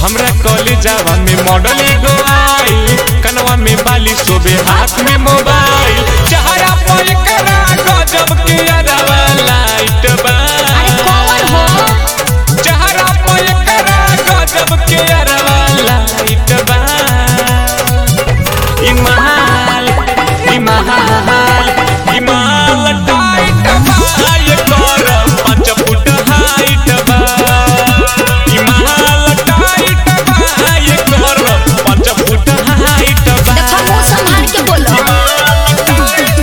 हमरा कॉलेजवा में मॉडल एगो आई कनवा में बाली सोबे हाथ में मोबाइल चेहरा पर करा गजब के अरवा लाइट बा अरे कौन हो चेहरा पर करा गजब के अरवा लाइट बा इमाल इमाल इमाल टाइट बा ये कर पाँच फुट हाइट बा इमाल टाइट बा ये कर पाँच फुट हाइट बा देखो मुंह संभाल के बोलो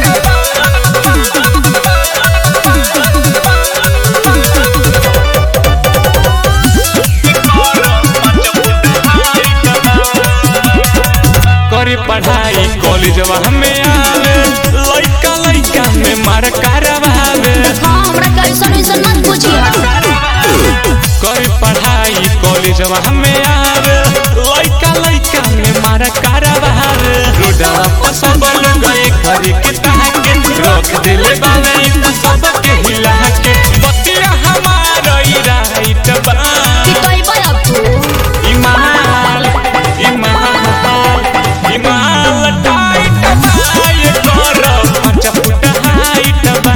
करे पढ़ाई कॉलेजवा हमें आवे लइका लइका में मार करवावे हाँ हमरा कैसन वैसन मत पूछिए करे पढ़ाई कॉलेजवा हमें आवे लइका लइका में मार करवावे रोडवा पर सब लोग गए घरे के ताके रख दिले बावे इन सब के हिला के बतिया हमारा ई राइट बा कि कहबै अब तू इमाल इमाल इमाल टाइट बा ये कर पाँच फुट हाइट बा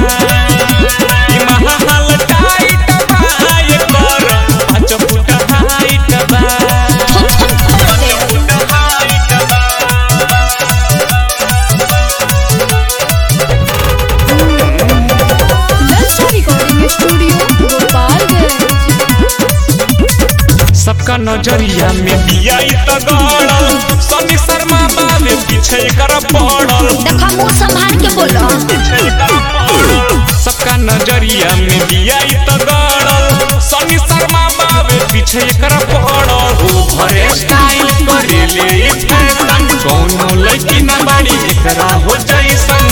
इमाल टाइट बा ये कर पाँच फुट हाइट बा Lalsa Recording Studio, Gopalganj. सबका नजरिया में दिया त गड़ल सनी शर्मा बाबे पीछे कर पड़ल देखो मुंह संभाल के बोलो सबका नजरिया में दिया त गड़ल सनी शर्मा बाबे पीछे कर पड़ल ओ भरे स्टाइल करे ले फैशन कौनो लड़की ना बड़ी एकरा हो जैसन